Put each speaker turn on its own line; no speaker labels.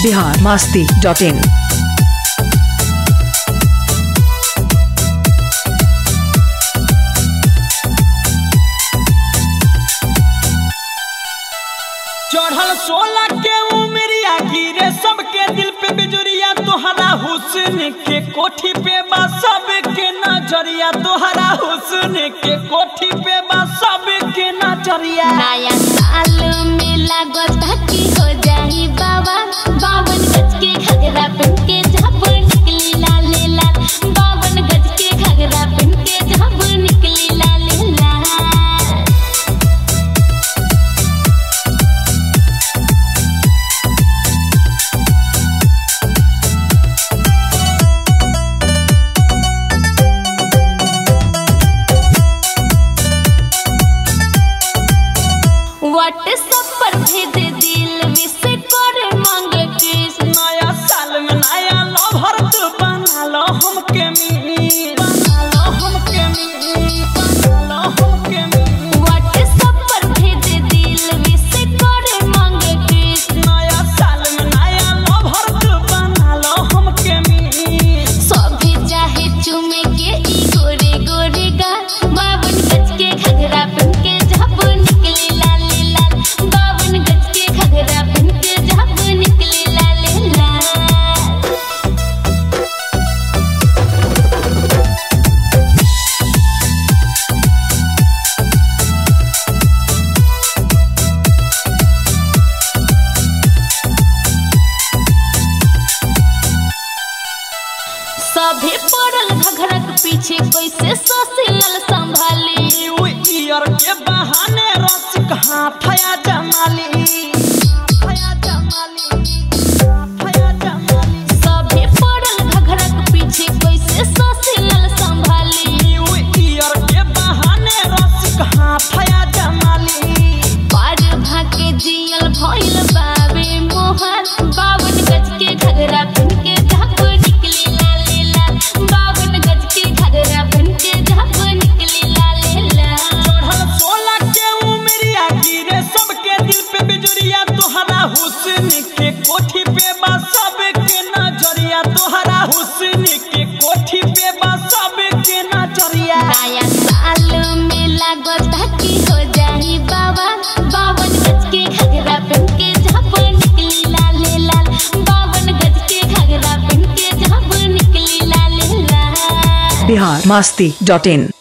Bihar Masti dot इन
चढ़ल सोलह के उमरिया गिरे सबके दिल पे बिजुरिया तोहरा हुस्न के कोठी पे बा सबके नजरिया तोहरा हुस्न के कोठी पे बा सबके नजरिया
नया साल में लागता कि हो जाई बाबा बावन गज के घगरा पहन के जब निकली लाले लाल बावन गज के घगरा पहन के जब निकली लाले लाल व्हाट्सएप पर भेज दिल विश कर मांगे किस
नया साल में नया लवर तू बना लो हमके मी बना लो हमके मी बना लो हमके मी
व्हाट्सएप पर भेज दिल विश कर मांगे किस
नया साल में नया लवर तू बना लो हमके मी
सभी चाहे चुमे के ई गोरे गोरे गा बावन गज के घगरा पहन के जब निकले लाले लाल बावन गज के घगरा पहन के जब निकले लाले लाल सभी पड़ल घघरक पीछे कैसे सोसियल संभाली
न्यू ईयर के बहाने रसिक हाथया जमाली हाथया जमाली हाथया जमाली
सभी पड़ल घघरक पीछे कैसे सोसियल संभाली
न्यू ईयर के बहाने रसिक हाथया जमाली
पार भाके जियल भइल बाबे मोहन बावन गज के घगरा पहन के झाप निकली लाले लाल बावन गज के घगरा पहन के झाप निकली लाले लाल
चढ़ल सोलह के उमरिया गिरे सबके दिल पे बिजुरिया तोहरा हुस्न के कोठी पे बा सबके नजरिया तोहरा हुस्न के कोठी पे बा सबके नजरिया
नया साल में लागता कि हो जाई बाबा बावन गज के घगरा पहन के झाप निकली लाले लाल बावन गज के घगरा पहन के झाप निकली लाले लाल
बिहार मास्ती डॉट इन